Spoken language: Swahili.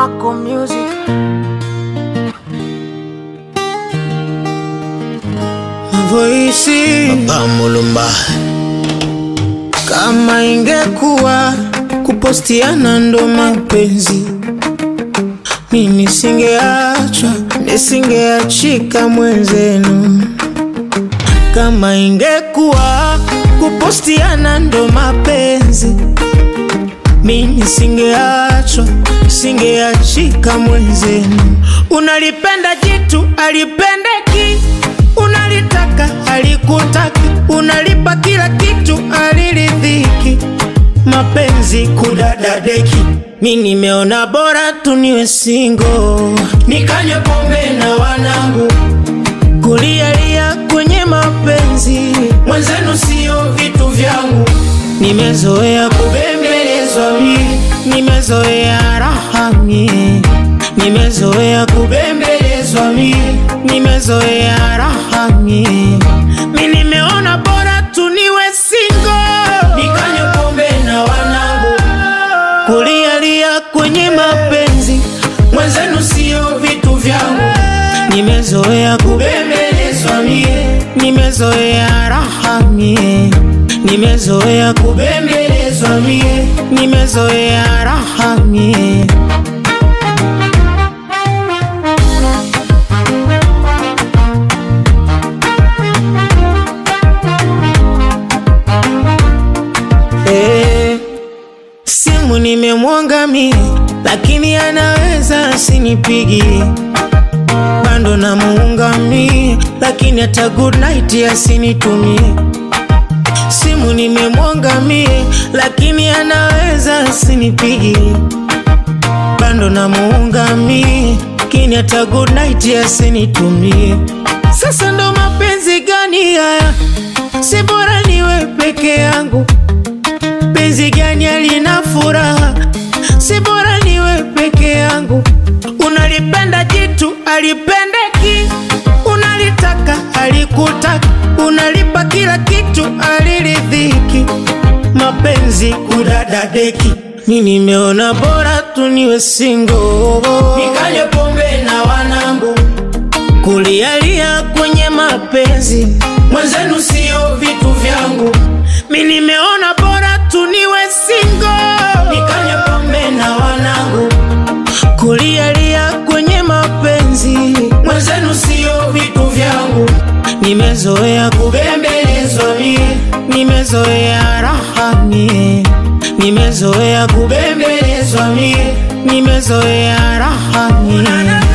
Mako Music. Voisi Papa Mulumba kama ingekuwa kupostiana ndo mapenzi, mimi singeachwa nisingeachika mwenzenu. Kama ingekuwa kupostiana ndo mapenzi, mimi singeachwa singeachika mwenzenu. Unalipenda jitu alipendeki, unalitaka alikutaki, unalipa kila kitu aliridhiki, mapenzi kudadadeki. Mi nimeona bora tu niwe single, nikanywe pombe na wanangu, kulialia kwenye mapenzi, mwenzenu sio vitu vyangu. Nimezoea kubembelezwa mi, nimezoea raha mi, nimezoea kubembelezwa mi, nimezoea raha mi. Mi nimeona bora tu niwe single, nikanywe pombe na wanangu, kulialia kwenye mapenzi, mwenzenu sio vitu vyangu. Nimezoea kubembelezwa mie, nimezoea raha mie, nimezoea kubembelezwa mie, nimezoea raha mie. Eh, simu nimemwonga mie, lakini anaweza asinipigi bando na muungamie, lakini hata good night asinitumie. Simu nimemwonga mie, lakini anaweza asinipigi bando na muungamie, lakini hata good night asinitumie. Sasa ndo mapenzi gani haya? Si bora niwe peke yangu penzi gani alina furaha, si bora niwe peke yangu. Unalipenda jitu alipendeki, unalitaka alikutaka, unalipa kila kitu aliridhiki, mapenzi kudadadeki. Mi nimeona bora tu niwe single, nikanywe pombe na wanangu, kulialia kwenye mapenzi, mwenzenu sio vitu vyangu. Mi nimeona bora tu niwe single, nikanywe pombe na wanangu, kulialia kwenye mapenzi, mwenzenu sio vitu vyangu. Nimezoea kubembelezwa mie, nimezoea raha mie, nimezoea kubembelezwa mie, nimezoea raha mie.